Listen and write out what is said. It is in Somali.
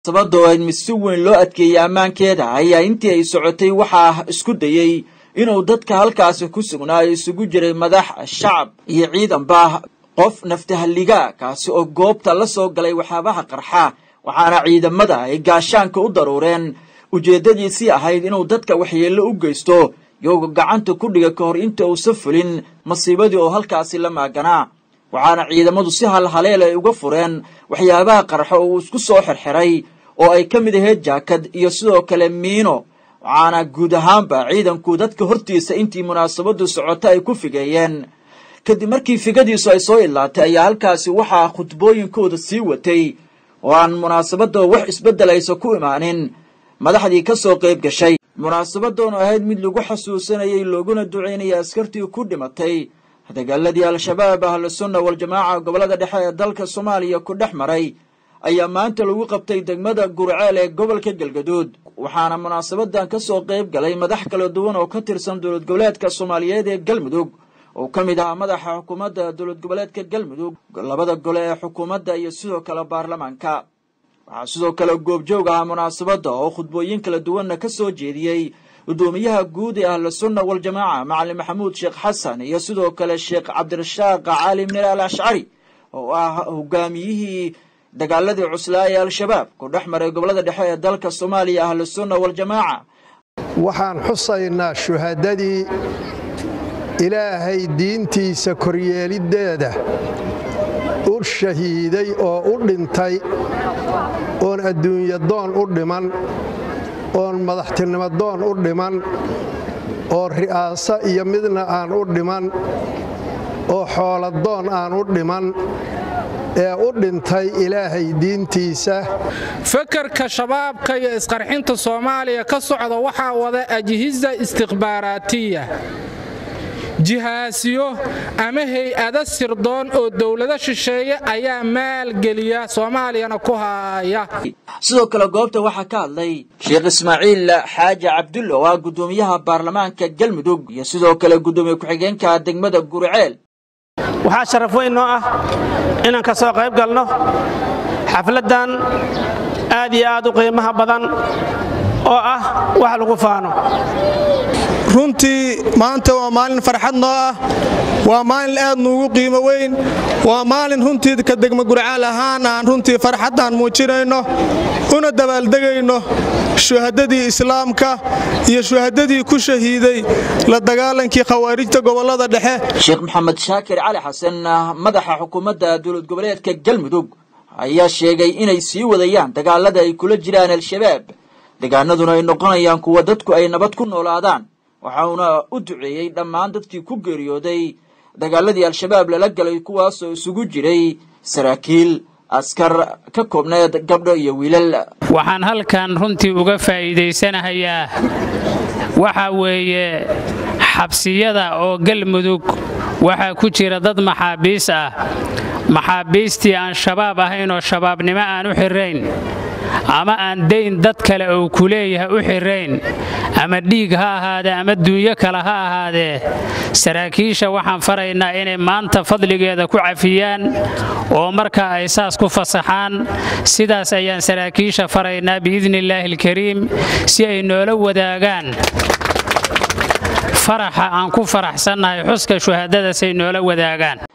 sababtoo ayd mid si weyn loo adkeeyey ammaankeeda ayaa intii ay socotay waxaa isku dayey inuu dadka halkaasi ku sugnaa isugu jiray madax shacab iyo ciidanba qof naftahalligaa kaasi oo goobta la soo galay waxyaabaha qarxa waxaana ciidamada ay gaashaanka u daruureen ujeeddadiisii ahayd inuu dadka waxyeello u geysto iyagoo gacanta ku dhiga ka hor inta uusa fulin masiibadii oo halkaasi la maaganaa waxaana ciidamadu si halhaleel ay uga fureen waxyaabaha qarxo oo uu isku soo xirxiray oo ay ka mid ahayd jaakad iyo sidoo kale miino waxaana guud ahaanba ciidanku dadka hortiisa intii munaasabadu socota ay ku figeeyeen kadib markii figadiisu ay soo idlaatay ayaa halkaasi waxaa khudbooyinkooda sii watay oo aan munaasabada wax isbeddelaysa ku imaanin madaxdii ka soo qayb gashay munaasabadoonu ahayd mid lagu xasuusanayay looguna ducaynaya askartii ku dhimatay dagaaladii al-shabaab ahlu sunna wal-jamaaca gobollada dhexe ee dalka soomaaliya ku dhex maray ayaa maanta lagu qabtay degmada gurceel ee gobolka galgaduud waxaana munaasabadan ka soo qayb galay madax kala duwan oo ka tirsan dowlad goboleedka soomaaliyeed ee galmudug oo ka mid ahaa madaxa xukuumadda dowlad goboleedka galmudug labada gole ee xukuumadda iyo sidoo kale baarlamaanka waxaa sidoo kale goobjoog ahaa munaasabadda oo khudbooyin kala duwanna ka soo jeediyey gudoomiyaha guud ee ahlu sunna wal-jamaaca macalin maxamuud sheekh xasan iyo sidoo kale sheekh cabdirashaaq cali mir al ashcari oo ah hogaamiyihii dagaaladii cuslaa ee al-shabaab ku dhex maray gobollada dhexe ee dalka soomaaliya ahlu sunna wal-jamaaca waxaan xusaynaa shuhadadii ilaahay diintiisa koryeeliddeeda u shahiiday oo u dhintay oon adduunya doon u dhiman oon madaxtinimo doon u dhiman oo ri'aaso iyo midna aan u dhiman oo xooladoon aan u dhiman ee u dhintay ilaahay diintiisa fakarka shabaabka iyo isqarxinta soomaaliya ka socda waxaa wada ajhisa istikhbaaraatiya jihaasiyo ama hay-ada sirdoon oo dowlado shisheeye ayaa maalgeliya soomaaliyana ku haaya sidoo kale goobta waxaa ka hadlay sheekh ismaaciil xaaji cabdulla oo ah guddoomiyaha baarlamaanka galmudug iyo sidoo kale guddoomiye ku-xigeenka degmada gurceel waxaa sharaf weyn noo ah inaan ka soo qayb galno xafladdan aad iyo aad u qiimaha badan oo ah wax lagu faano runtii maanta waa maalin farxad noo ah waa maalin aad nuugu qiimo weyn waa maalin runtii ka degma gurcaal ahaan aan runtii farxaddaan muujinayno una dabaaldegayno shuhadadii islaamka iyo shuhadadii ku shahiiday la dagaalankii khawaarijta gobollada dhexe sheekh maxamed shaakir cali xasan madaxa xukuumadda dowlad goboleedka galmudug ayaa sheegay inay sii wadayaan dagaalada ay kula jiraan al-shabaab degaanaduna ay noqonayaan kuwa dadku ay nabad ku noolaadaan waxauna u duceeyey dhammaan dadkii ku geeriyooday dagaaladii al-shabaab lala galay kuwaasoo isugu jiray saraakiil askar ka koobneed gabdho iyo wiilal waxaan halkan runtii uga faa'iidaysanahayaa waxa weeye xabsiyada oo galmudug waxaa ku jira dad maxaabiis ah maxaabiistii aan shabaab ahayn oo shabaabnimo aan u xirayn ama aan dayn dad kale uu ku leeyahay u xirayn ama dhiig ha ahaadee ama duunyo kale ha ahaadee saraakiisha waxaan faraynaa inay maanta fadligeeda ku cafiyaan oo markaa ay saas ku fasaxaan sidaas ayaan saraakiisha faraynaa biidni illaahi alkariim si ay noola wadaagaan faraxa aan ku faraxsannahay xuska shuhadadaasay noola wadaagaan